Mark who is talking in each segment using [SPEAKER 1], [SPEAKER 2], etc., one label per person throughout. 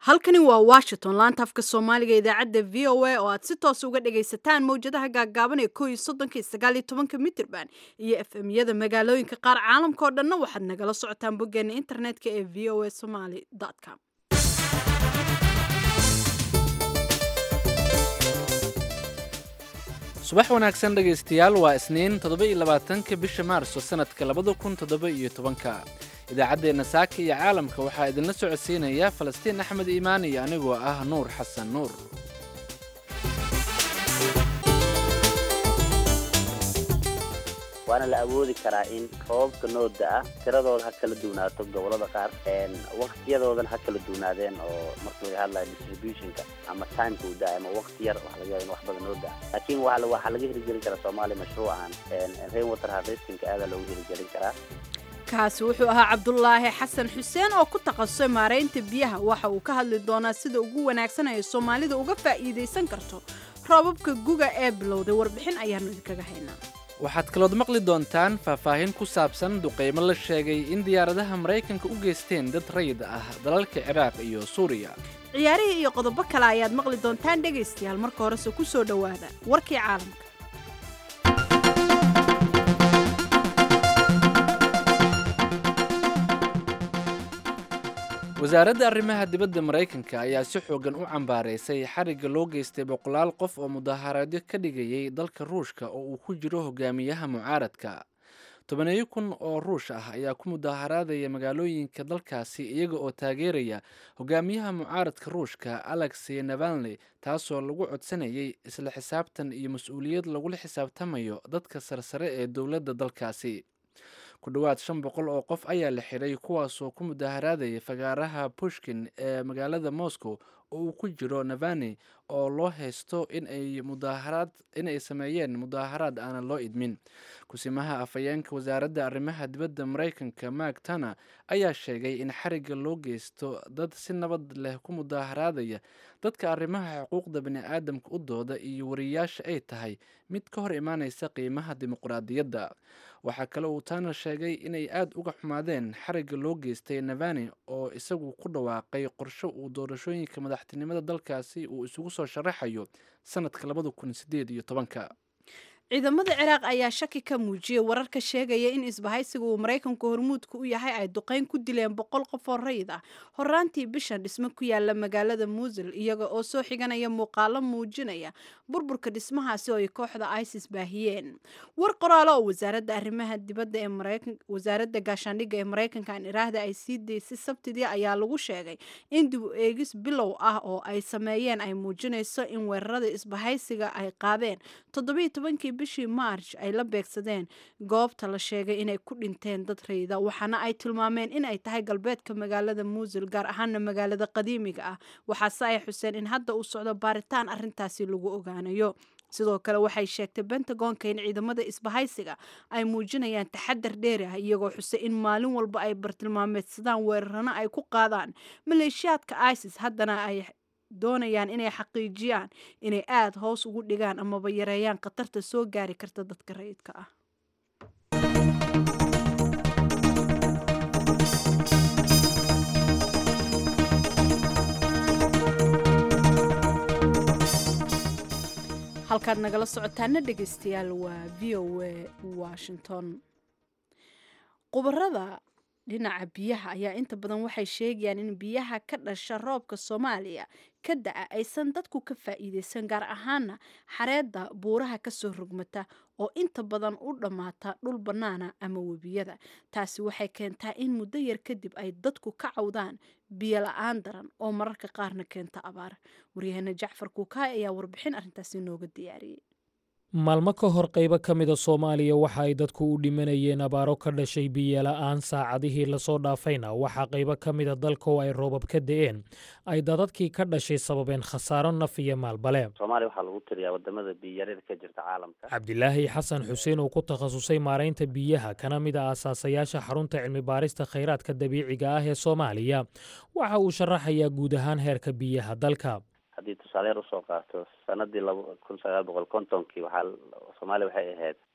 [SPEAKER 1] halkani waa washington laanta afka soomaaliga idaacadda v o a oo aad si toos uga dhagaysataan mowjadaha gaagaaban ee ko iyo soddonka iyo sagaal iyo tobanka mitirban iyo f m yada magaalooyinka qaar caalamka oo dhanna waxaad nagala socotaan boggeena internetka ee v o a somaly com
[SPEAKER 2] subax wanaagsan dhegaystayaal waa isniin toddoba-iyo labaatanka bisha maarso sanadka labada kun toddoba iyo tobanka idaacaddeenna saaka iyo caalamka waxaa idinla socodsiinaya falastiin axmed iimaan iyo anigoo ah nuur xasan nuur
[SPEAKER 3] waana la awoodi karaa in roobabka nooda ah tiradooda ha kala duwnaato gobolada qaar waktiyadoodan ha kala duwnaadeen oo marka laga hadlayo distributionka ama timeka u da ama wakti yar waxa laga yaaba in wax badan noo da laakiin wa waxaa laga hirgelin karaa soomaaliya mashruucan rain water harvestingka aadaa loogu hirgelin karaa
[SPEAKER 1] kaasi wuxuu ahaa cabdulaahi xasan xuseen oo ku takhasusay maaraynta biyaha waxa uu ka hadli doonaa sida ugu wanaagsan ay soomaalida uga faa'iidaysan karto roobabka guga ee bilowday warbixin ayaanu idinkaga haynaa
[SPEAKER 2] waxaad kalood maqli doontaan faahfaahin ku saabsan duqaymo la sheegay in diyaaradaha maraykanka u geysteen dad rayid ah dalalka ciraaq iyo suuriya
[SPEAKER 1] ciyaarihii iyo qodobo kale ayaad maqli doontaan dhegaystayaal marka horese ku soo dhowaada warkii caalamka
[SPEAKER 2] wasaaradda arrimaha dibadda maraykanka ayaa si xoogan u cambaaraysay xarigga loo geystay boqolaal qof oo mudaharaadyo ka dhigayay dalka ruushka oo uu ku jiro hogaamiyaha mucaaradka tobaneeyo kun oo ruush ah ayaa ku mudaharaadaya magaalooyinka dalkaasi iyaga oo taageeraya hogaamiyaha mucaaradka ruushka alexey navalney taasoo lagu codsanayay isla xisaabtan iyo mas-uuliyad lagula xisaabtamayo dadka sarsare ee dowladda dalkaasi ku dhowaad shan boqol oo qof ayaa la xidhay kuwaasoo ku mudaharaadaya fagaaraha pushkin ee magaalada moscow oo uu ku jiro navani oo loo haysto inay mudaaharaad inay sameeyeen mudaaharaad aanan loo idmin kusimaha afhayeenka wasaaradda arrimaha dibadda maraykanka mark tana ayaa sheegay in xarigga loo geysto dad si nabad leh ku mudaaharaadaya dadka arrimaha xuquuqda bani-aadamka u dooda iyo wariyaasha ay tahay mid ka hor imaanaysa qiimaha dimuqraadiyadda waxaa kale uu tana sheegay inay aada uga xumaadeen xarigga loo geystay navani oo isagu ku dhawaaqay qorsho uu doorashooyinka madaxtinimada dalkaasi uu isugu soo sharaxayo sanadka labada kun sideed iyo tobanka
[SPEAKER 1] ciidamada ciraaq ayaa shaki ka muujiyey wararka sheegaya in isbahaysiga uu maraykanku hormuudka u yahay ay duqeyn ku dileen boqol qof oo rayid ah horaantii bishan dhismo ku yaala magaalada muusil iyaga oo soo xiganaya muuqaalo muujinaya burburka dhismahaasi oo ay kooxda isis baahiyeen war qoraalo oo wasaaradda arrimaha dibadda ee maraykan wasaaradda gaashaandhigga ee maraykanka aan iraahda ay sii daysay sabtidii ayaa lagu sheegay in dib u eegis bilow ah oo ay sameeyeen ay muujinayso in weerarada isbahaysiga ay qaadeen toddobiyo tobankii bishii march ay la beegsadeen goobta la sheegay inay ku dhinteen dad rayda waxaana ay tilmaameen in ay tahay galbeedka magaalada muusil gaar ahaana magaalada qadiimiga ah waxaase ay xuseen in hadda uu socdo baaritaan arintaasi lagu ogaanayo sidoo kale waxay sheegtay bentagonka in ciidamada isbahaysiga ay muujinayaan taxadar dheeri ah iyagoo xusay in maalin walba ay bartilmaameedsadaan weerarano ay ku qaadaan maleeshiyaadka isis haddana ay doonayaan inay xaqiijiyaan inay aada hoos ugu dhigaan amaba yareeyaan khatarta soo gaari karta dadka rayidka ah halkaad nagala socotaana dhegaystayaal waa v o a washington qubarada dhinaca biyaha ayaa inta badan waxay sheegayaan in biyaha ka dhasha roobka soomaaliya ka da-a aysan dadku ka faa'iideysan gaar ahaana xareedda buuraha kasoo rogmata oo inta badan u dhammaata dhul bannaana ama webiyada taasi waxay keentaa in muddo yar kadib ay dadku ka cawdaan biyo la-aan daran oo mararka qaarna keenta abaar waryaheena jacfar kuukaay ayaa warbixin arrintaasi nooga diyaariyey
[SPEAKER 4] maalmo ka hor qaybo ka mida soomaaliya waxa ay dadku u dhimanayeen abaaro ka dhashay biyola'aan saacadihii lasoo dhaafayna waxaa qaybo ka mida dalka oo ay roobab ka da'een ay dadadkii ka dhashay sababeen khasaaro naf iyo maalbale
[SPEAKER 3] soomaaliya waxaa lagu tiriyaa wadamada biyoyarida ka jirta caalamka
[SPEAKER 4] cabdilaahi xasan xuseen oo ku takhasusay maaraynta biyaha kana mid a aasaasayaasha xarunta cilmi baarista khayraadka dabiiciga ah ee soomaaliya waxa uu sharaxayaa guud ahaan heerka biyaha dalka
[SPEAKER 3] haddii tusaaleer usoo qaato sanadii laba kun sagaal boqol kontonkii waxaa soomaaliya waxay ahayd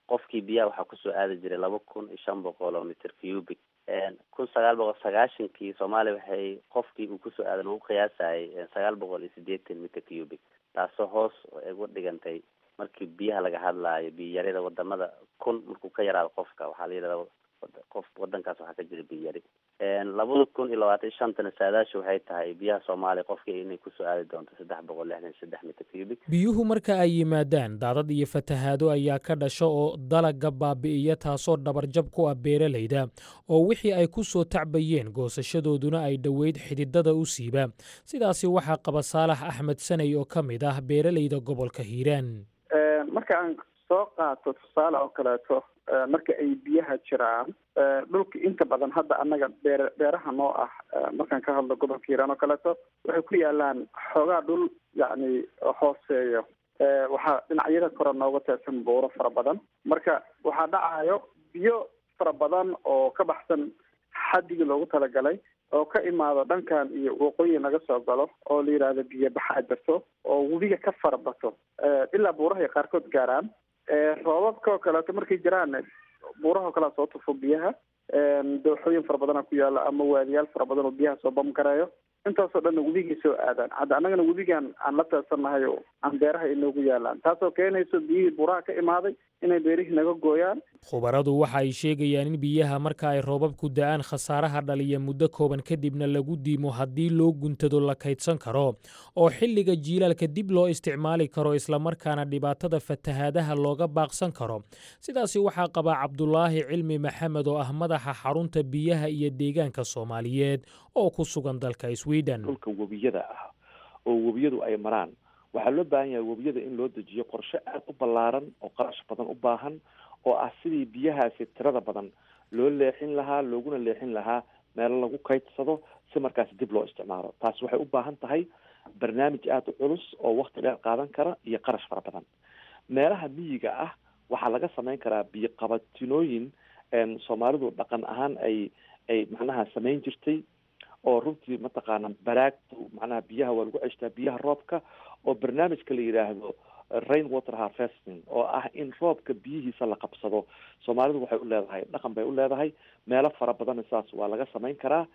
[SPEAKER 3] qofkii biyaha waxaa kusoo aadi jiray laba kun iyo shan boqol oo meter cubic kun sagaal boqol sagaashankii soomaaliya waxay qofkii uu kusoo aaday lagu qiyaasayay sagaal boqol iyo sideetan meter cubic taasoo hoos ugu dhigantay markii biyaha laga hadlaayo biyarida wadamada kun markuu ka yaraado qofka waxaa la yidhahda qof wadankaas waxaa ka jira biyari labada kun iyo labaatan iyo shantana saadaasha waxay tahay biyaha soomaaliya qofkii inay kusoo aadi doonto saddex boqol lixdan iyo saddex meter cubic
[SPEAKER 4] biyuhu marka ay yimaadaan daadad iyo fatahaado ayaa ka dhasha oo dalaga baabi'iya taasoo dhabarjab ku ah beeralayda oo wixii ay ku soo tacbayeen goosashadooduna ay dhoweyd xididada u siiba sidaasi waxaa qaba saalax axmed sanay oo ka mid ah beeralayda gobolka hiiraan
[SPEAKER 5] marka aan soo qaato tusaale oo kaleeto marka ay biyaha jiraan dhulka inta badan hadda annaga beer beeraha noo ah markaan ka hadlo gobolka hiiraan oo kaleeto waxay ku yaalaan xoogaa dhul yacni hooseeyo waxaa dhinacyada kore nooga teersan buuro fara badan marka waxaa dhacayo biyo fara badan oo ka baxsan xaddigii loogu talagalay oo ka imaado dhankan iyo waqooyi naga soo galo oo la yidhaahdo biyo baxaa jirto oo webiga ka fara bato ilaa buurahay qaarkood gaaraan roobabka oo kaleeto markay jiraan buuraha oo kalea soo tufo biyaha dooxooyin fara badana ku yaala ama waadiyaal fara badan oo biyaha soo bamgareeyo intaasoo dhanna webigay soo aadaan hadda annagana webigan aan la teersannahay oo aan beeraha inoogu yaalaan taasoo keenayso biyihii buuraha ka imaaday inay beerihii naga gooyaan
[SPEAKER 4] khubaradu waxa ay sheegayaan in biyaha marka ay roobabku da'aan khasaaraha dhaliya muddo kooban kadibna lagu diimo haddii loo guntado la kaydsan karo oo xilliga jiilaalka dib loo isticmaali karo islamarkaana dhibaatada fatahaadaha looga baaqsan karo sidaasi waxaa qabaa cabdulaahi cilmi maxamed oo ah madaxa xarunta biyaha iyo deegaanka soomaaliyeed oo ku sugan dalka sweden
[SPEAKER 6] dhulka webiyada ah oo webiyadu ay maraan waxaa loo baahan yahay webiyada in loo dejiyo qorshe aada u ballaaran oo qarash badan u baahan oo ah sidii biyahaasi tirada badan loo leexin lahaa looguna leexin lahaa meelo lagu kaydsado si markaasi dib loo isticmaalo taas waxay u baahan tahay barnaamij aada u culus oo wakti dheer qaadan kara iyo qarash fara badan meelaha miyiga ah waxaa laga samayn karaa biyo qabatinooyin soomaalidu dhaqan ahaan ay ay macnaha samayn jirtay oo runtii mataqaana baraagtu macnaha biyaha waa lagu ceshtaa biyaha roobka oo barnaamijka la yidhaahdo rain water harvesting oo ah in roobka biyihiisa la qabsado soomaalidu waxay u leedahay dhaqan bay u leedahay meelo fara badanna saas waa laga samayn karaa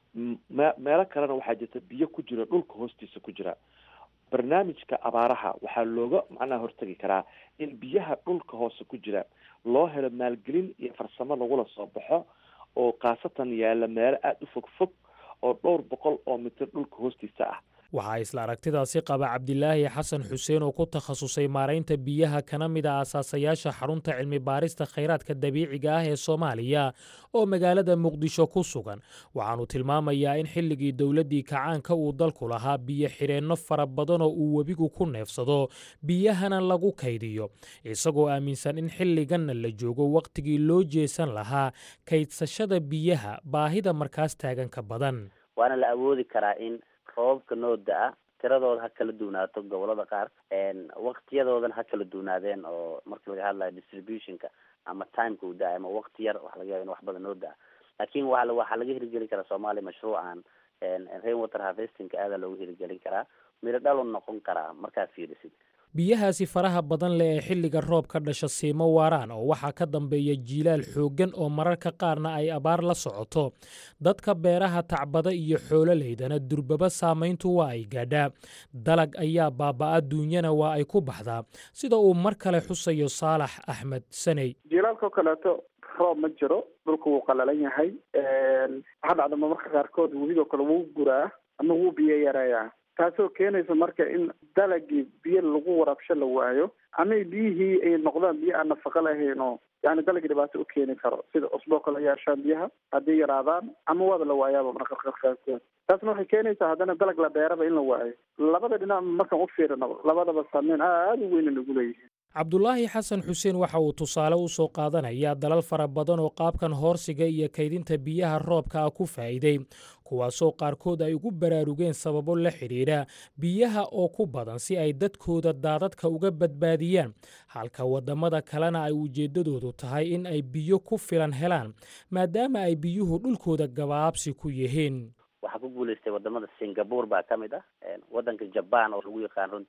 [SPEAKER 6] me meelo kalena waxaa jirta biyo ku jira dhulka hoostiisa ku jira barnaamijka abaaraha waxaa looga macnaha hortegi karaa in biyaha dhulka hoose ku jira loo helo maalgelin iyo farsamo lagula soo baxo oo khaasatan yaalla meelo aada u fog fog oo dhowr boqol oo mitir dhulka hoostiisa ah
[SPEAKER 4] waxaa isla aragtidaasi qaba cabdilaahi xasan xuseen oo ku takhasusay maaraynta biyaha kana mid a asaasayaasha xarunta cilmi baarista khayraadka dabiiciga ah ee soomaaliya oo magaalada muqdisho ku sugan waxaanu tilmaamayaa in xilligii dowladdii kacaanka uu dalku lahaa biyo xidheenno fara badan oo uu webigu ku neefsado biyahana lagu kaydiyo isagoo aaminsan in xilliganna la joogo wakhtigii loo jeesan lahaa kaydsashada biyaha baahida markaas taaganka badan
[SPEAKER 3] waana la awoodi karaa in roobabka noo da-a tiradooda ha kala duunaato gobolada qaar waktiyadoodana ha kala duunaadeen oo marka laga hadlayo distributionka ama timeka uu da-a ama wakti yar waxa laga yaba in wax badan noo da-a laakin wa waxaa laga hirgelin karaa soomaaliya mashruucan rain water harvestingka aadaa loogu hirgelin karaa miro dhalo noqon karaa markaa fiirisid
[SPEAKER 4] biyahaasi faraha badan leh ee xilliga roob ka dhasha siimo waaraan oo waxaa ka dambeeya jiilaal xooggan oo mararka qaarna ay abaar la socoto dadka beeraha tacbada iyo xoololeydana durbaba saamayntu waa ay gaadhaa dalag ayaa baaba'a duunyana waa ay ku baxdaa sida uu mar kale xusayo saalax axmed saney
[SPEAKER 5] jiilaalka oo kaleeto roob ma jiro dhulka wuu qalalan yahay waxaa dhacda marmarka qaarkood webidoo kale wuu guraa ama wuu biyo yareeyaa taasoo keenaysa marka in dalagii biyo lagu waraabsho la waayo ama biyihii ay noqdaan biyo aan nafaqo lahayn oo yani dalagii dhibaato u keeni karo sida cusboo kale yeeshaan biyaha hadday yaraadaan ama waaba la waayaaba marka qaarkood taasna waxay keenaysaa haddana dalag la beeraba in la waayo labada dhinac markaan u fiirino labadaba saameyn aada u weyna nagu leeyihiin
[SPEAKER 4] cabdulaahi xasan xuseen waxa uu tusaale u soo qaadanayaa dalal fara badan oo qaabkan hoorsiga iyo kaydinta biyaha roobka ah ku faa'iiday kuwaasoo qaarkood ay ugu baraarugeen sababo la xidhiidha biyaha oo ku badan si ay dadkooda daadadka uga badbaadiyaan halka waddamada kalena ay ujeeddadoodu tahay in ay biyo ku filan helaan maadaama ay biyuhu dhulkooda gabaabsi ku yihiin
[SPEAKER 3] waxaa ku guuleystay wadamada singapore baa kamid ah wadanka jaban oo lagu yaqaan runtii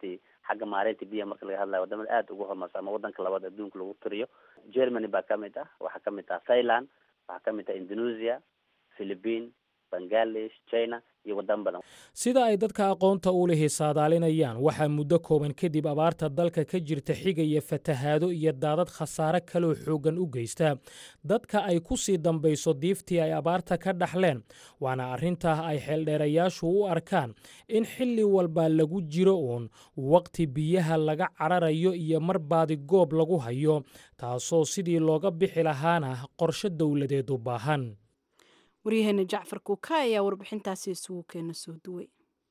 [SPEAKER 3] xagga maareynta biyaha marka laga hadlayo wadamada aada ugu horumarsa ama wadanka labaad adduunka lagu tiriyo germany baa kamid ah waxaa kamid ah thailand waxaa kamid ah indonesia philippine bangladesh china iyo wadamo badan
[SPEAKER 4] sida ay dadka aqoonta u lihi saadaalinayaan waxaa muddo kooban kadib abaarta dalka ka jirta xigaya fatahaado iyo daadad khasaare kaloo xooggan u geysta dadka ay ku sii dambayso diiftii ay abaarta ka dhaxleen waana arrintaa ay xeeldheerayaashu u arkaan in xilli walba lagu jiro uun waqti biyaha laga cararayo iyo mar baadi goob lagu hayo taasoo sidii looga bixi lahaana qorshe dowladeed u baahan
[SPEAKER 1] waryaheena jacfar kuuka ayaa warbixintaasi isugu keena soo duway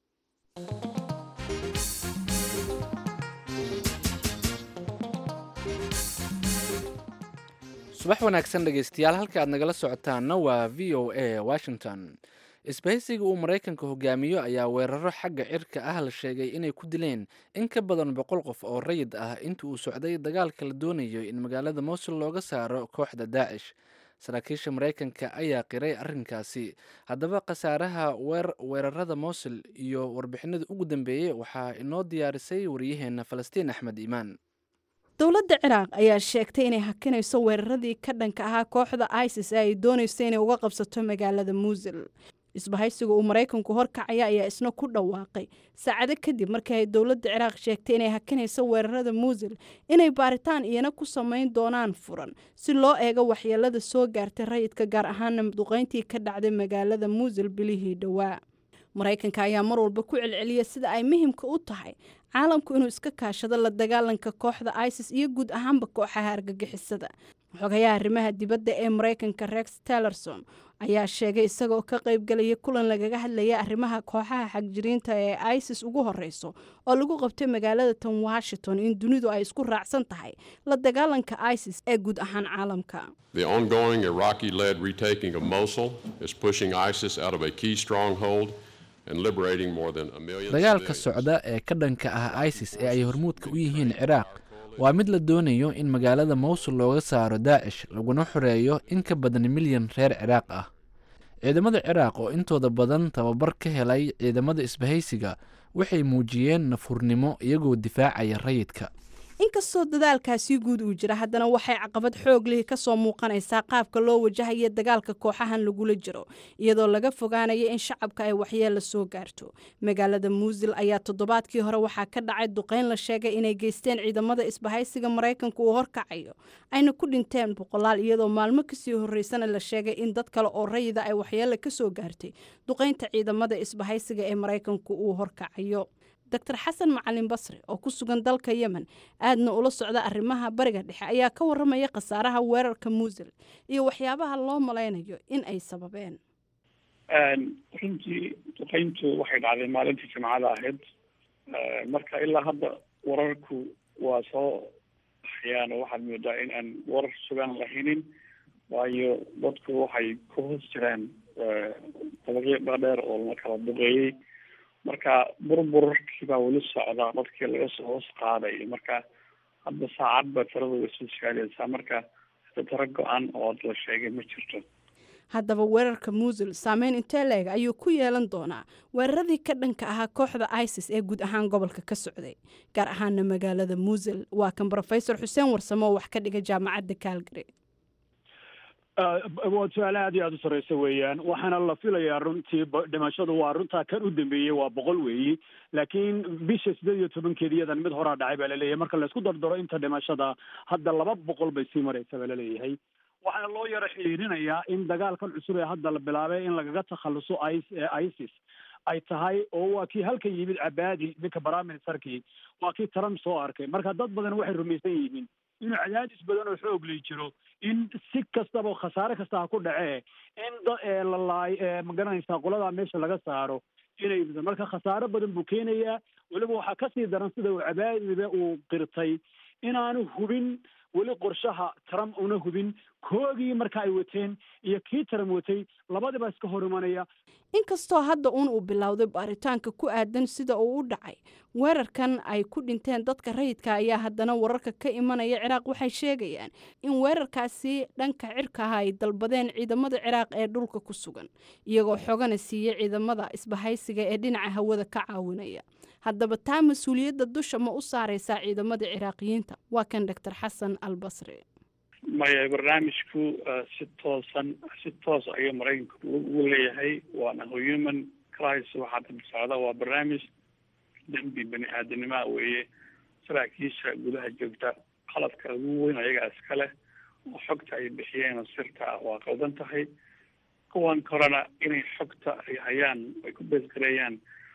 [SPEAKER 2] subax wanaagsan dhegaystayaal halka aad nagala socotaanna waa v o a washington isbahaysiga uu maraykanka hogaamiyo ayaa weeraro xagga cirka ah la sheegay inay ku dileen in ka badan boqol qof oo rayid ah inta uu socday dagaalka la doonayo in magaalada mowsul looga saaro kooxda daacish saraakiisha maraykanka ayaa qiray arrinkaasi haddaba khasaaraha weerarada mowsul iyo warbixinada ugu dambeeyey waxaa inoo diyaarisay waryaheena falastiin axmed iimaan
[SPEAKER 1] dowladda ciraaq ayaa sheegtay inay hakinayso weeraradii ka dhanka ahaa kooxda isis ee ay doonayso inay uga qabsato magaalada muusil isbahaysiga uu maraykanku horkacaya ayaa isna ku dhawaaqay saacado kadib markii ay dowladda ciraaq sheegtay inay hakinayso weerarada muusil inay baaritaan iyana ku samayn doonaan furan si loo eego waxyeelada soo gaartay rayidka gaar ahaana duqeyntii ka dhacday magaalada muusil bilihii dhowaa maraykanka ayaa mar walba ku celceliya sida ay muhimka u tahay caalamku inuu iska kaashado la dagaalanka kooxda isis iyo guud ahaanba kooxaha argagixisada xogayaha arrimaha dibadda ee maraykanka rex tellerson ayaa sheegay isagaoo ka qaybgalaya kulan lagaga hadlaya arrimaha kooxaha xagjiriinta ee isis ugu horeyso oo lagu qabtay magaalada tan washington in dunidu ay isku raacsan tahay la dagaalanka isis ee guud ahaan caalamka
[SPEAKER 7] The ongoing Iraqi led retaking of Mosul is pushing ISIS out of a key stronghold and liberating more than a million
[SPEAKER 2] dagaalka
[SPEAKER 7] civilians.
[SPEAKER 2] socda ee ka dhanka ah isis ee ay hormuudka u yihiin ciraaq waa mid la doonayo in magaalada mowsul looga saaro daacish laguna xoreeyo in ka badan milyan reer ciraaq ah ciidamada ciraaq oo intooda badan tababar ka helay ciidamada isbahaysiga waxay muujiyeen nafurnimo iyagoo difaacaya rayidka
[SPEAKER 1] inkastoo dadaalkaasi guud uu jira haddana waxay caqabad xoog lihi kasoo muuqanaysaa qaabka loo wajahaya dagaalka kooxahan lagula jiro iyadoo laga fogaanaya in shacabka ay waxyeella soo gaarto magaalada muusil ayaa toddobaadkii hore waxaa ka dhacay duqeyn la sheegay inay geysteen ciidamada isbahaysiga maraykanka uu horkacayo ayna ku dhinteen boqolaal iyadoo maalmo kasii horeysana la sheegay in dad kale oo rayida ay waxyeella kasoo gaartay duqeynta ciidamada isbahaysiga ee maraykanku uu horkacayo doctor xasan macalin basri oo ku sugan dalka yemen aadna ula socda arrimaha bariga dhexe ayaa ka waramaya khasaaraha weerarka muusil iyo waxyaabaha loo malaynayo in ay sababeen
[SPEAKER 8] runtii duqeyntu waxay dhacday maalintii jimcada ahayd marka ilaa hadda wararku waa soo baxayaan oo waxaad moodaa in aan warar sugan lahaynin waayo dadku waxay ku hoos jiraan dabaqyo dhaadheer oo la kala duqeeyey marka burburkii baa weli socda dadkii laga soo hoos qaaday marka hadda saacad baa tirada way soo saalaysaa marka hada tiro go-an oo la sheegay ma jirto
[SPEAKER 1] haddaba weerarka muusil saameyn intee leeg ayuu ku yeelan doonaa weeraradii ka dhanka ahaa kooxda isis ee guud ahaan gobolka ka socday gaar ahaana magaalada muusil waa kan brofesor xuseen warsamo oo wax ka dhiga jaamacadda calgary
[SPEAKER 9] waa su-aal aad iyo aada u sarreysa weeyaan waxaana la filayaa runtii dhimashadu waa runtaa kan u dambeeyey waa boqol weeyi laakiin bisha sideed iyo tobankeeda iyadan mid horaa dhacay baa laleeyahay marka laysku dardaro inta dhimashada hadda laba boqol bay sii maraysa baa laleeyahay waxaana loo yaro xiriirinayaa in dagaalkan cusub ee hadda la bilaabay in lagaga takhaluso isis ay tahay oo waa kii halkan yimid cabaadi ninka baraministerkii waa kii trump soo arkay marka dad badan waxay rumaysan yihiin inuu cadaadis badan oo xoog lay jiro in si kastaba khasaare kasta ha ku dhacee in la laay magaranaysaa qoladaa meesha laga saaro inay marka khasaaro badan buu keenayaa weliba waxaa kasii daran sida uu cabaadiba uu qirtay inaanu hubin weli qorshaha trump una hubin koogii marka ay wateen iyo kii trump watay labadiba iska hor imanaya
[SPEAKER 1] inkastoo hadda uun uu bilowday baaritaanka ku aadan sida uu u dhacay weerarkan ay ku dhinteen dadka rayidka ayaa haddana wararka ka imanaya ciraaq waxay sheegayaan in weerarkaasi dhanka cirka ah ay dalbadeen ciidamada ciraaq ee dhulka ku sugan iyagoo xogana siiya ciidamada isbahaysiga ee dhinaca hawada ka caawinaya haddaba taa mas-uuliyadda dusha ma u saaraysaa ciidamada ciraaqiyiinta waa kan doctor xasan al basri
[SPEAKER 8] maya barnaamijku si toosan si toos ayuu maraykanku ugu leeyahay waana human crisis waxaa daba socda waa barnaamij dembi bani aadamnimaa weeye saraakiisha gudaha joogta qaladka ugu weyn ayagaa iskale oo xogta ay bixiyeen oo sirta ah waa qaldan tahay kuwan korena inay xogta ay hayaan ay ku beesgareeyaan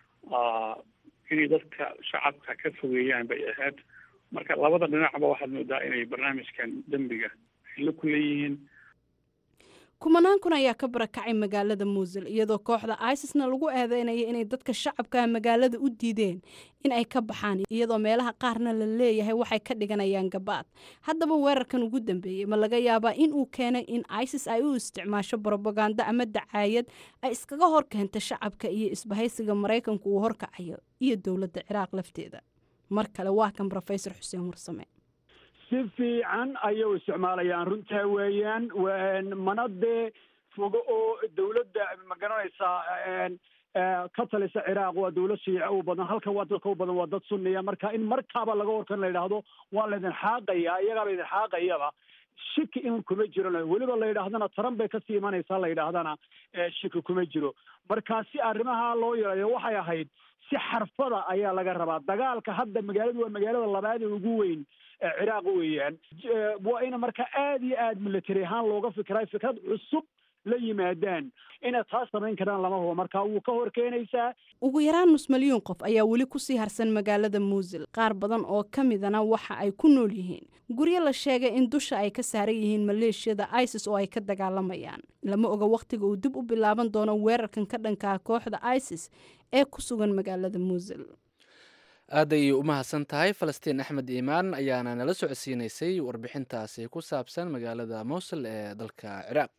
[SPEAKER 8] inay dadka shacabka ka fogeeyaan bay ahayd marka labada dhinacba waxaad moodaa inay barnaamijkan dembiga ay la ku leeyihiin
[SPEAKER 1] kumanaan kun ayaa ka barakacay magaalada muusil iyadoo kooxda isisna lagu eedeynaya inay dadka shacabka magaalada u diideen in ay ka baxaan iyadoo meelaha qaarna la leeyahay waxay ka dhiganayaan gabaad haddaba weerarkan ugu dambeeyey ma laga yaabaa in uu keenay in isis ay u isticmaasho brobaganda ama dacaayad ay iskaga hor keenta shacabka iyo isbahaysiga maraykanku uu horkacayo iyo dowladda ciraaq lafteeda mar kale waa kan rofesor xuseen warsame
[SPEAKER 9] si fiican ayay u isticmaalayaan runtaa weeyaan mana dee fogo oo dawladda ma garanaysaa ka talisa ciraaq waa dawlad shiica u badan halkan waa dadka u badan waa dad sunniya marka in markaaba laga horkan la yidhaahdo waa laydin xaaqaya iyagaa laydin xaaqayaba shiki in kuma jiron weliba la yidhaahdana taran bay kasii imanaysaa la yidhaahdana shiki kuma jiro marka si arrimaha loo yeelayo waxay ahayd si xarfada ayaa laga rabaa dagaalka hadda magaaladu waa magaalada labaad ee ugu weyn ciraaq weeyaan waa in marka aada iyo aada military ahaan looga fikiray fikrad cusub la yimaadaan inay taas samayn karaan lama hubo marka wuu ka hor keenaysaa
[SPEAKER 1] ugu yaraan nus milyuun qof ayaa weli kusii harsan magaalada muusil qaar badan oo ka midana waxa ay ku nool yihiin guryo la sheegay in dusha ay ka saaran yihiin maleeshiyada isis oo ay ka dagaalamayaan lama oga wakhtiga uu dib u bilaaban doono weerarkan ka dhankaa kooxda isis ee ku sugan magaalada muusil
[SPEAKER 2] aad ayay u mahadsan tahay falastiin axmed iimaan ayaana nala socodsiinaysay warbixintaasi ku saabsan magaalada mowsul ee dalka ciraaq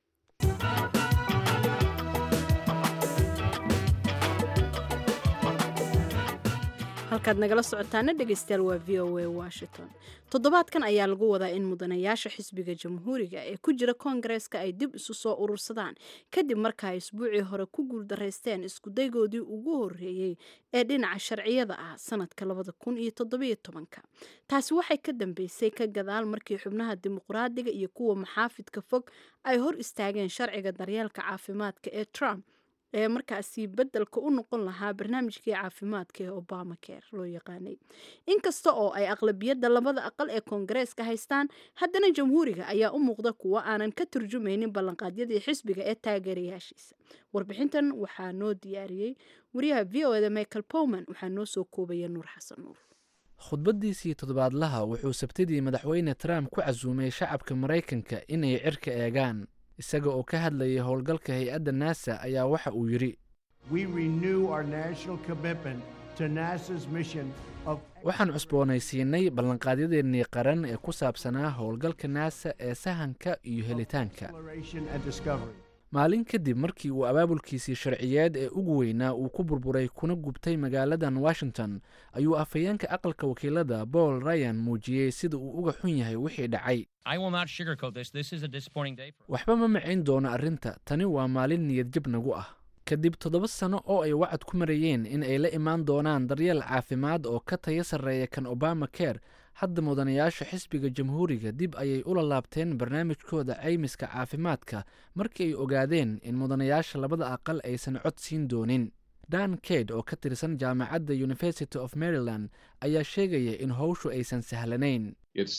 [SPEAKER 1] halkaad nagala socotaana dhegeystayaal waa v o a washington toddobaadkan ayaa lagu wadaa in mudanayaasha xisbiga jamhuuriga ee ku jira koongareeska ay dib isu soo urursadaan kadib marka ay isbuucii hore ku guuldaraysteen iskudaygoodii ugu horreeyey ee dhinaca sharciyada ah sanadka labada kun iyo toddobiyo tobanka taasi waxay ka dambeysay ka gadaal markii xubnaha dimuqraadiga iyo kuwa maxaafidka fog ay hor istaageen sharciga daryeelka caafimaadka ee trump ee markaasi beddelka u noqon lahaa barnaamijkii caafimaadka ee obama care loo yaqaanay inkasta oo ay aqlabiyadda labada aqal ee koongareeska haystaan haddana jamhuuriga ayaa u muuqda kuwo aanan ka turjumaynin ballanqaadyadii xisbiga ee taageerayaashiisa warbixintan waxaa noo diyaariyey wariyaha v o eda michael powman waxaa noo soo koobaya nuur xasan nuur
[SPEAKER 2] khudbaddiisii toddobaadlaha wuxuu sabtidii madaxweyne trump ku casuumay shacabka maraykanka inay cirka eegaan isaga oo ka hadlayay howlgalka hay-adda naasa ayaa waxa uu yidhi waxaan cusboonaysiinay ballanqaadyadeenii qaran ee ku saabsanaa howlgalka naasa ee sahanka iyo helitaanka maalin kadib markii uu abaabulkiisii sharciyeed ee ugu weynaa uu ku burburay kuna gubtay magaaladan washington ayuu afhayeenka aqalka wakiilada paul ryan muujiyey sida uu uga xun yahay wixii dhacay waxba ma macayn doono arrinta tani waa maalin niyadjab nagu ah kadib toddoba sano oo ay wacad ku marayeen in ay la imaan doonaan daryeel caafimaad oo ka taya sarreeya kan obama care hadda mudanayaasha xisbiga jamhuuriga dib ayay ula laabteen barnaamijkooda caymiska caafimaadka markii ay ogaadeen in mudanayaasha labada aqal aysan cod siin doonin dan kade oo ka tirsan jaamacadda university of maryland ayaa sheegaya in howshu aysan sahlanayn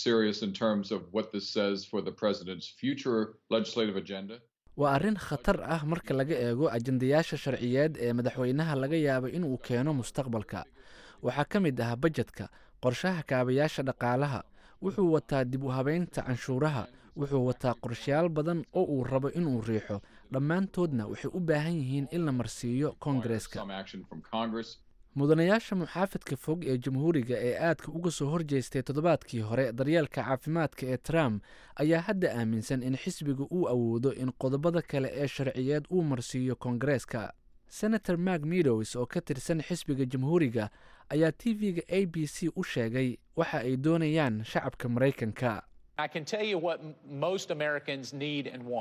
[SPEAKER 2] waa arrin khatar ah marka laga eego ajandayaasha sharciyeed ee madaxweynaha laga yaabo inuu keeno mustaqbalka waxaa ka mid ah bajedka qorshaha kaabayaasha dhaqaalaha wuxuu wataa dib u habeynta canshuuraha wuxuu wataa qorshayaal badan oo uu rabo inuu riixo dhammaantoodna waxay u baahan yihiin in la marsiiyo koongareeska mudanayaasha muxaafidka fog ee jamhuuriga ee aadka uga soo horjeestay toddobaadkii hore daryeelka caafimaadka ee trump ayaa hadda aaminsan in xisbiga uu awoodo in qodobada kale ee sharciyeed uu marsiiyo koongareeska senator mark meadows oo ka tirsan xisbiga jamhuuriga ayaa t v-ga a b c u sheegay waxa ay doonayaan shacabka maraykanka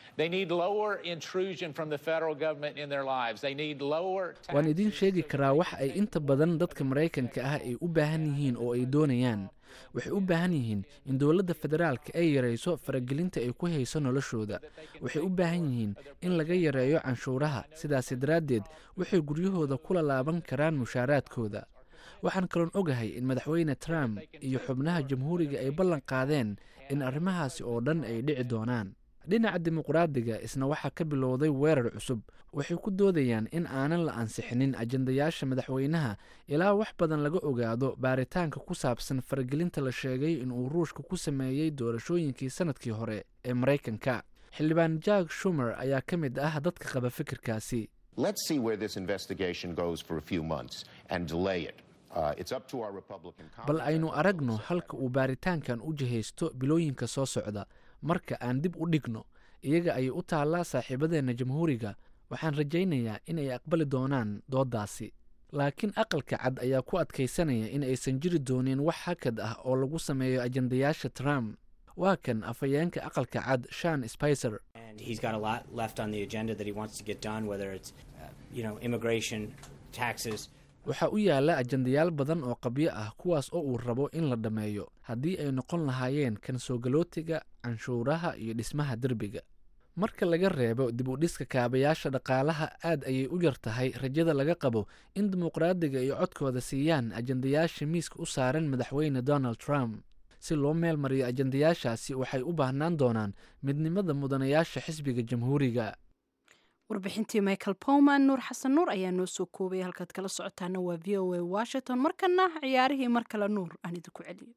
[SPEAKER 10] They need lower intrusion from the federal government in their lives. They need lower
[SPEAKER 2] waan idiin sheegi karaa wax ay inta badan dadka maraykanka ah ay u baahan yihiin oo ay doonayaan waxay u baahan yihiin in dowladda federaalka ay yarayso faragelinta ay ku hayso noloshooda waxay u baahan yihiin in laga yareeyo canshuuraha sidaasi daraaddeed waxay guryahooda kula laaban karaan mushaaraadkooda waxaan kaloon ogahay in madaxweyne trump iyo xubnaha jamhuuriga ay ballan qaadeen in arrimahaasi oo dhan ay dhici doonaan dhinaca dimuqraadiga isna waxaa ka bilowday weerar cusub waxay ku doodayaan in aanan la ansixinin ajendayaasha madaxweynaha ilaa wax badan laga ogaado baaritaanka ku saabsan faragelinta la sheegay inuu ruushka ku sameeyey doorashooyinkii sanadkii hore ee maraykanka xildhibaan jack shumer ayaa ka mid ah dadka qaba fikirkaasi
[SPEAKER 11] Let's see where this investigation goes for a few months and delay it. Uh, it's up to our Republican
[SPEAKER 2] bal aynu aragno halka uu baaritaankan u jihaysto bilooyinka soo socda marka aan dib u dhigno iyaga ayay u taallaa saaxiibadeenna jamhuuriga waxaan rajaynayaa in ay aqbali doonaan dooddaasi laakiin aqalka cad ayaa ku adkaysanaya in aysan jiri doonin wax hakad ah oo lagu sameeyo ajendayaasha trump waa kan afhayeenka aqalka cad shan spicer
[SPEAKER 12] and he's got a lot left on the agenda that he wants to get done, whether it's, uh, you know, immigration, taxes.
[SPEAKER 2] waxaa u yaalla ajendayaal badan oo qabyo ah kuwaas oo uu rabo in la dhammeeyo haddii ay noqon lahaayeen kan soogalootiga canshuuraha iyo dhismaha derbiga marka laga reebo dib u dhiska kaabayaasha dhaqaalaha aad ayay u yar tahay rajada laga qabo in dimuqraadiga ay codkooda siiyaan ajendayaasha miiska u saaran madaxweyne donald trump si loo meel mariyo ajendayaashaasi waxay u baahnaan doonaan midnimada mudanayaasha xisbiga jamhuuriga
[SPEAKER 1] warbixintii michael powman nuur xasan nuur ayaa noo soo koobay halkaad kala socotaana waa v o a washington markana ciyaarihii mar kale nuur aan idinku celiyo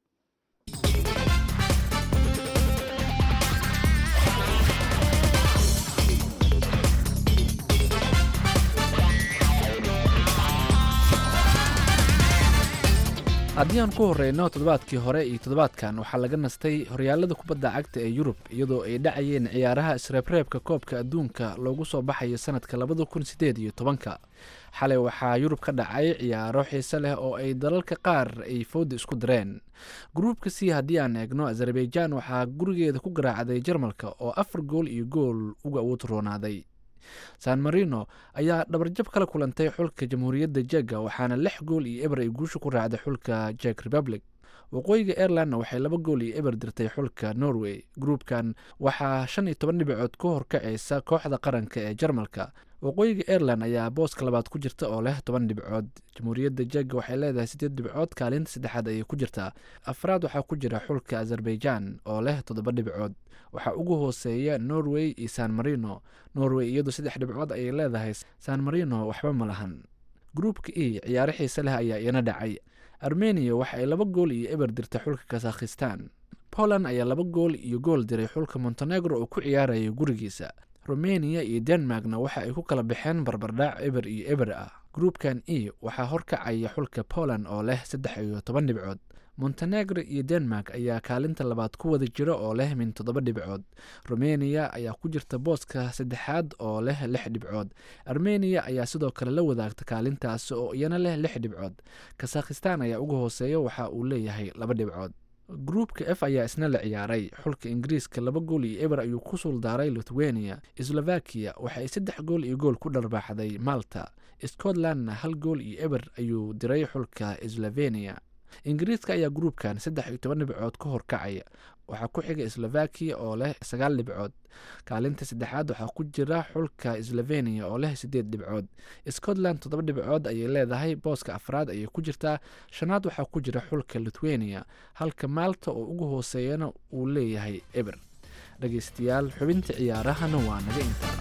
[SPEAKER 2] haddii aan ku horeyno toddobaadkii hore iyo toddobaadkan waxaa laga nastay horyaalada kubadda cagta ee yurub iyadoo ay dhacayeen ciyaaraha isreebreebka koobka adduunka loogu soo baxayo sanadka labada kun sideed iyo tobanka xalay waxaa yurub ka dhacay ciyaaro xiise leh oo ay dalalka qaar ay fowda isku direen gruubka c haddii aan eegno azerbaijan waxaa gurigeeda ku garaacday jarmalka oo afar gool iyo gool uga awood roonaaday san marino ayaa dhabarjab kala kulantay xulka jamhuuriyadda jega waxaana lix gool iyo eber ay guusha ku raacday xulka jek republic waqooyiga airlandna waxay laba gool iyo eber dirtay xulka norway gruubkan waxaa shan iyo toban dhibicood ka horkacaysa kooxda qaranka ee jarmalka waqooyiga airland ayaa booska labaad ku jirta oo leh toban dhibcood jamhuuriyadda jega waxay leedahay sideed dhibcood kaalinta saddexaad ayay ku jirtaa afraad waxaa ku jira xulka azerbaijan oo leh toddoba dhibcood waxaa ugu hooseeya norway iyo san marino norway iyadu saddex dhibcood ayay leedahay san marino waxba ma lahan gruupka e ciyaaro xiise leh ayaa iyana dhacay armeniya waxa ay laba gool iyo eber dirtay xulka kazakhistan poland ayaa laba gool iyo gool diray xulka montenegro oo ku ciyaaraya gurigiisa rumeniya iyo denmarkna waxa ay ku kala baxeen barbardhaac eber iyo eber ah gruupkan e waxaa horkacaya xulka poland oo leh saddex iyo toban dhibcood montenegro iyo denmark ayaa kaalinta labaad ku wada jira oo leh min toddoba dhibcood rumeniya ayaa ku jirta booska saddexaad oo leh lix dhibcood armeniya ayaa sidoo kale la wadaagta kaalintaasi oo iyana leh lix dhibcood kazakhistan ayaa uga hooseeya waxa uu leeyahay laba dhibcood gruupka f ayaa isna la ciyaaray xulka ingiriiska laba gool iyo eber ayuu ku suuldaaray lithuania slovakiya waxa ay saddex gool iyo gool ku dharbaaxday malta scotlandna hal gool iyo eber ayuu diray xulka slovenia ingiriiska ayaa gruupkan saddex iyo toban dhibcood ka horkacaya waxaa ku xiga slovakiya oo leh sagaal dhibcood kaalinta saddexaad waxaa ku jira xulka slovenia oo leh sideed dhibcood scotland toddoba dhibcood ayay leedahay booska afraad ayay ku jirtaa shanaad waxaa ku jira xulka lithuania halka maalta oo ugu hooseeyana uu leeyahay eber dhegeystayaal xubinta ciyaarahana waa naga intaa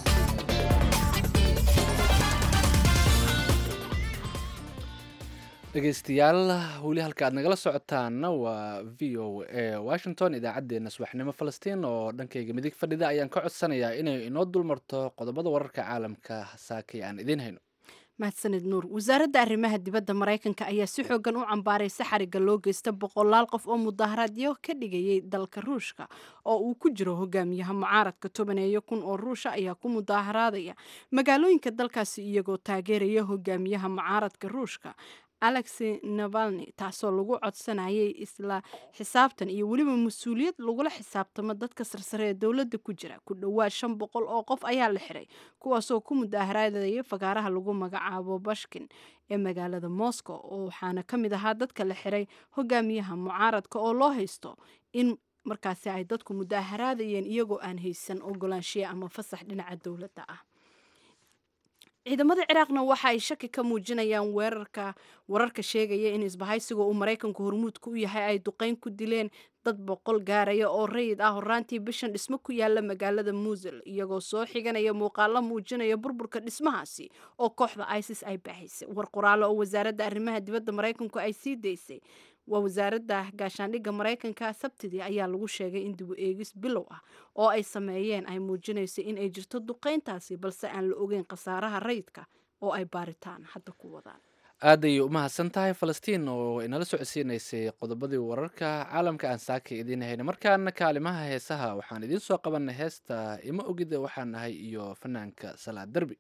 [SPEAKER 2] dhegeystayaal weli halka aad nagala socotaanna waa v o a washington idaacaddeenna subaxnimo falastiin oo dhankayga midig fadhida ayaan ka codsanayaa inay inoo dulmarto qodobada wararka caalamka saakay aan idiin hayno
[SPEAKER 1] mahadsanid nuur wasaaradda arrimaha dibadda maraykanka ayaa si xoogan u cambaaraysa xariga loo geysta boqolaal qof oo mudaharaadyo ka dhigayay dalka ruushka oo uu ku jiro hogaamiyaha mucaaradka tobaneeyo kun oo ruusha ayaa ku mudaharaadaya magaalooyinka dalkaasi iyagoo taageeraya hogaamiyaha mucaaradka ruushka alexi navalni taasoo lagu codsanayay isla xisaabtan iyo weliba mas-uuliyad lagula xisaabtamo dadka sarsare ee dowladda ku jira ku dhowaad shan boqol oo qof ayaa la xiray kuwaasoo ku mudaharaadaya fagaaraha lagu magacaabo bashkin ee magaalada moscow oo waxaana ka mid ahaa dadka la xiray hogaamiyaha mucaaradka oo loo haysto in markaasi ay dadku mudaharaadayeen iyagoo aan haysan ogolaanshiya ama fasax dhinaca dowladda ah ciidamada ciraaqna waxa ay shaki ka muujinayaan weerarka wararka sheegaya in isbahaysiga uu maraykanku hormuudka u yahay ay duqeyn ku dileen dad boqol gaaraya oo rayid ah horaantii bishan dhismo ku yaala magaalada muusil iyagoo soo xiganaya muuqaalo muujinaya burburka dhismahaasi oo kooxda isis ay baahaysay war qoraalo oo wasaaradda arrimaha dibadda maraykanku ay sii daysay waa wasaaradda gaashaandhigga maraykanka sabtidii ayaa lagu sheegay in dibu eegis bilow ah oo ay sameeyeen ay muujinayso in ay jirto duqeyntaasi balse aan la ogeyn khasaaraha rayidka oo ay baaritaan hadda ku wadaan
[SPEAKER 2] aad ayay u mahadsan tahay falastiin oo inala socodsiinaysay qodobadii wararka caalamka aan saaka idiin hayna markaana kaalimaha heesaha waxaan idiin soo qabanay heesta ima ogida waxaan ahay iyo fanaanka salaad derbi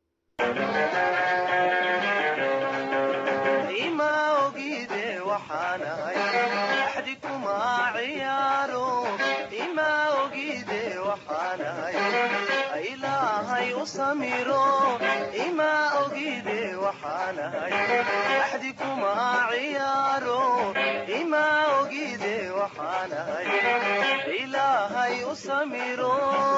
[SPEAKER 13] ilaahay u samiro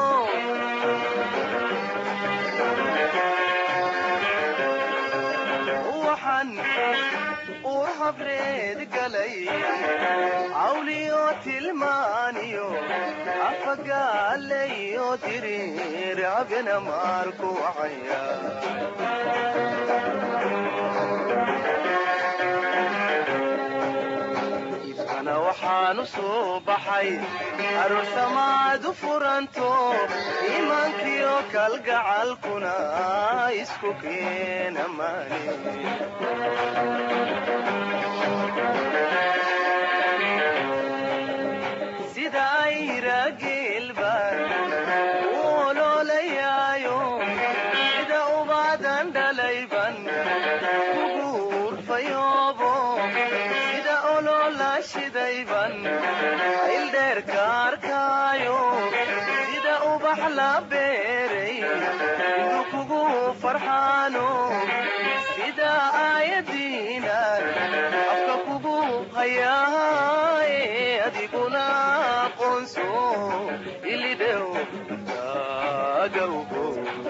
[SPEAKER 13] waxaan ur habreed galay cawliyo tilmaaniyo afagaalayo diriir abena maarku wacaya ifkana waxaan u soo baxay aroosamaad u furanto iimaankiyo kalgacalkuna isku keena maani sida ayra geelbaan u oloolayaayo sida ubaadan dhalayban ugu urfayoobo sida oloola shidayban ayldheerka arkaayo sida ubax la beeray indu kugu farxaano sida aayadiinan afka kugu hayaaye adiguna aqoonso ilidhow taagawgo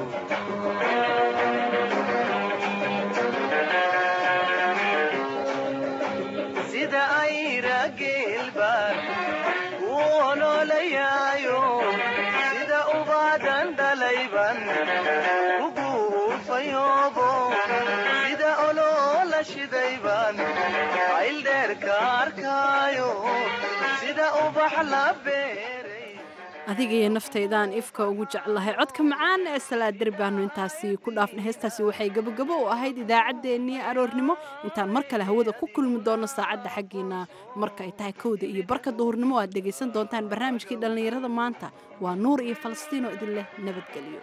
[SPEAKER 13] sida ayra geelbaan u oloolayaayo sida ubaadan dhalayban ugu urfayoobo sida oloola shidayban ayldheerka arkaayo sida ubax la beeray
[SPEAKER 1] adiga iyo naftaydaan ifka ugu jeclahay codka macaan ee salaad derbaanu intaasi ku dhaafna heestaasi waxay gabogabo u ahayd idaacaddeenii aroornimo intaan mar kale hawada ku kulmi doono saacadda xaggiina marka ay tahay kowda iyo barka duhurnimo aad dhegaysan doontaan barnaamijkii dhallinyarada maanta waa nuur iyo falastiinoo idin leh nabadgelyo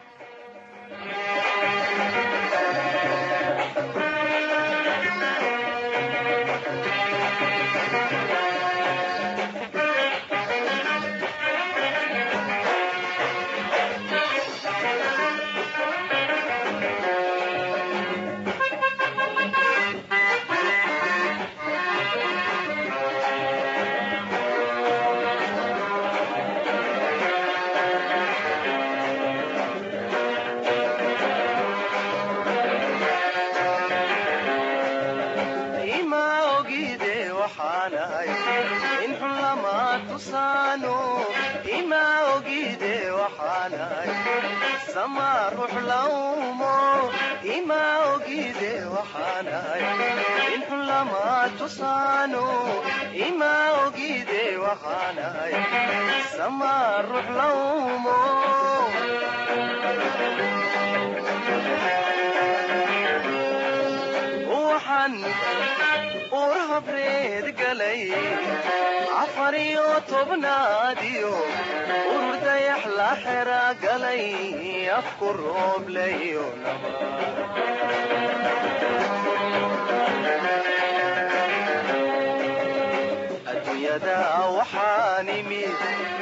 [SPEAKER 13] ima ogide waxaanahay in xun lama tusaano ima ogide waxaanahay sama ruux laumo ima ogide waxaanahay in xun lama tusaano ima ogide waxaanahay sama ruux laumo waxaan ur habreed galay afar iyo tobnaadiyo urur dayax la xera galay afku roob layo naba adduunyada waxaan imid